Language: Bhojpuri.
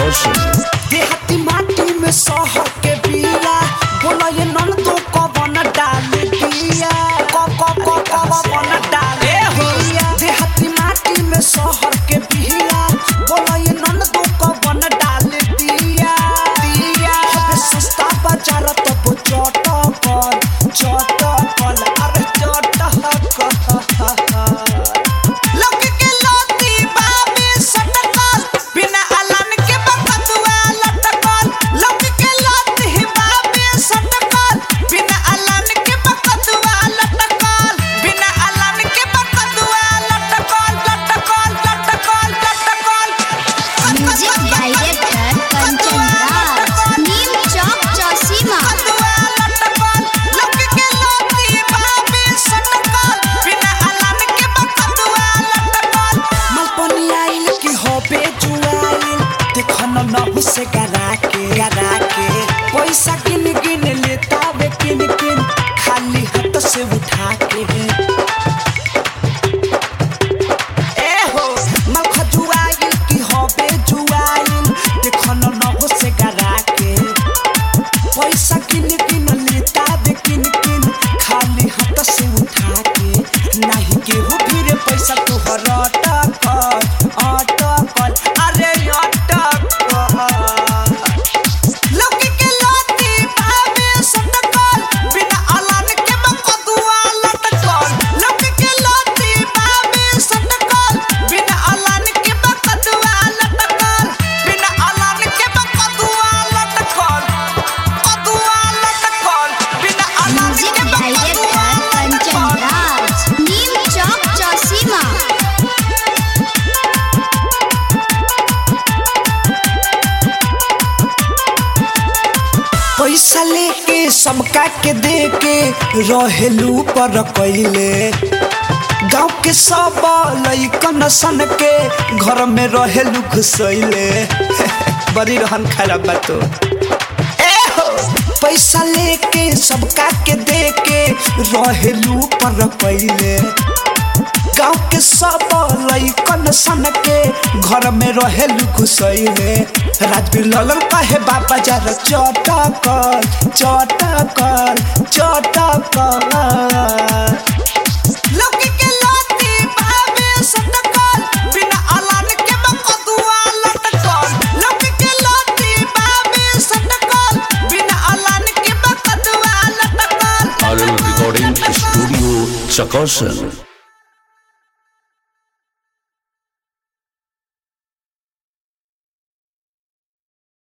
चकौशन देहाती माटी में शहर के बिया बोला ये नन तो कवन डाल दिया क क क कवन डाल दिया देहाती माटी में शहर के बिया बोला ये नन तो कवन डाल दिया दिया हबे सस्ता बाजार तब चटकल चटकल अरे चटकल लौकी के लौती बाबे सटकल बिना अलान के बकतुआ लटकल लौकी के लौती बाबे सटकल बिना अलान के बकतुआ लटकल बिना अलान के बकतुआ लटकल लटकल लटकल लटकल म्यूजिक डायरेक्टर कंचन राज नीम चौक चौसीमा बकतुआ लटकल लौकी के लौती बाबे सटकल बिना अलान के बकतुआ लटकल मलपनी आइल की होबे जुआइल देखन नहु से गरा के गरा के पैसा किन किन लेता वे किन किन खाली हाथ से उठा के ए हो मल खजुआइल की होबे जुआइल देखन नहु से गरा के पैसा किन किन लेता दे किन किन खाली हाथ से उठा के नहीं केहू फिर पैसा तोहर अटकल अटकल अरे अटकल लौकी के लौती भावे सटकल बिना अलान के बकदुआ लटकल लौकी के लौती भावे सटकल बिना अलान के बकदुआ लटकल बिना अलान के बकदुआ लटकल कदुआ लटकल बिना अलान म्यूजिक के बकदुआ डायरेक्टर कंचन राज नीम चौक चौसीमा पैसा लेके सबका के दे के रहेलू पर कैले गाँव के सब लैकन सन के घर में रहेलू घुसैले बड़ी रहन खराब बा तो ए हो पैसा लेके सबका के दे के रहेलू पर कैले गाँव के सब लैकन सन के घर में रहेलू घुसैले राजवीर ललन कहे बाबा जरा चटकल चटकल चटकल लौकी के लौती भावे सटकल बिना अलान के बकदुआ लटकल लौकी के लौती भावे सटकल बिना अलान के बकदुआ लटकल आर रिकॉर्डिंग स्टूडियो चकौशन